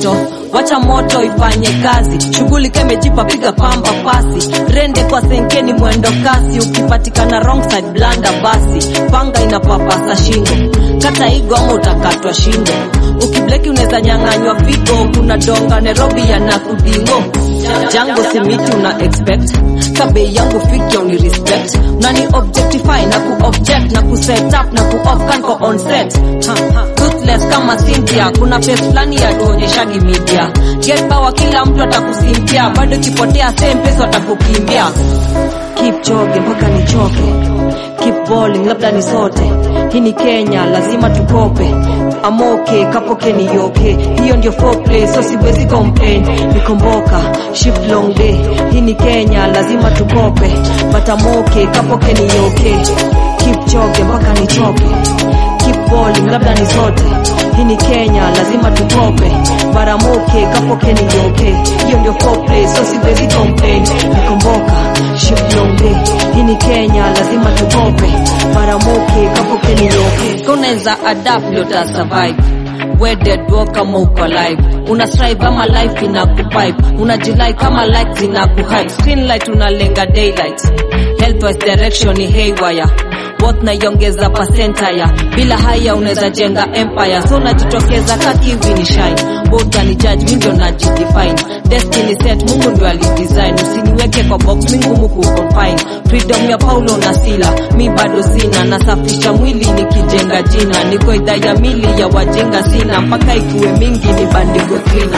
moto wacha moto ifanye kazi shughuli kemejipa piga pamba pasi rende kwa senkeni mwendo kasi ukipatikana wrong side blanda basi panga inapapasa shingo kata igo ama utakatwa shingo ukibleki unaweza nyang'anywa figo kuna donga nairobi yana kudingo jango simiti una expect kabei yangu fikya uni respect nani objectify na ku object na ku set up na ku off kan ko on set ha, ha. ruthless kama Cynthia kuna face fulani ya tuonyeshagi media get power kila mtu atakusimpia bado kipotea same pesa watakukimbia keep choge mpaka nichoke keep balling labda ni sote hii ni Kenya lazima tukope amoke kapoke ni yoke hiyo ndio foreplay so siwezi complain nikomboka shift long day hii ni Kenya lazima tukope but amoke kapoke ni yoke keep choge mpaka nichoke keep balling labda ni sote hii ni Kenya lazima tukope baramoke kapoke ni yoke hiyo ndio foreplay so siwezi complain nikomboka shift long day hii ni Kenya lazima tukope baramoke kapoke ni yoke unaweza adapt ndio ta survive wedded walk kama uko live una strive ama life ina kupipe unajilai kama light zina kuhype screen light unalenga daylight healthwise direction ni haywire both naiongeza pasentaya bila haya unaweza jenga empire so unajitokeza kati hivi ni shine both ni judge mi ndio najidefine destiny set mungu ndio alidesign usiniweke kwa box mi ngumu kuconfine freedom ya paulo na sila mi bado sina nasafisha mwili nikijenga jina niko idhaa ya mili ya wajenga sina mpaka ikuwe mingi ni bandiko cleaner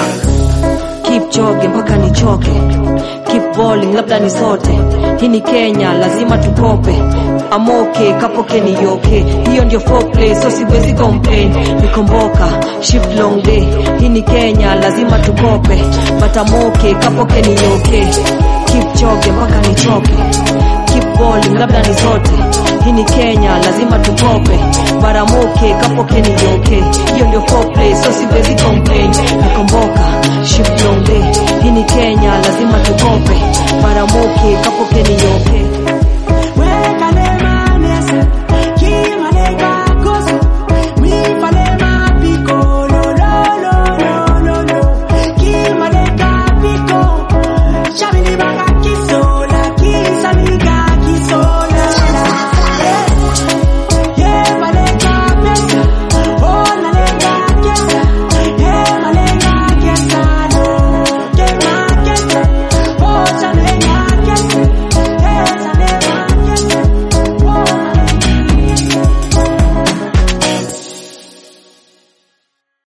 keep choge mpaka nichoke keep balling labda ni sote hii ni Kenya lazima tukope amoke kapoke ni yoke hiyo ndio foreplay so siwezi complain nikomboka shift long day hii ni Kenya lazima tukope but amoke kapoke ni yoke keep choge mpaka nichoke keep balling labda ni sote hii ni Kenya lazima tukope baramoke kapoke ni yoke hiyo ndio foreplay so siwezi complain nikomboka shift long day hii ni Kenya lazima tukope baramoke kapoke ni yoke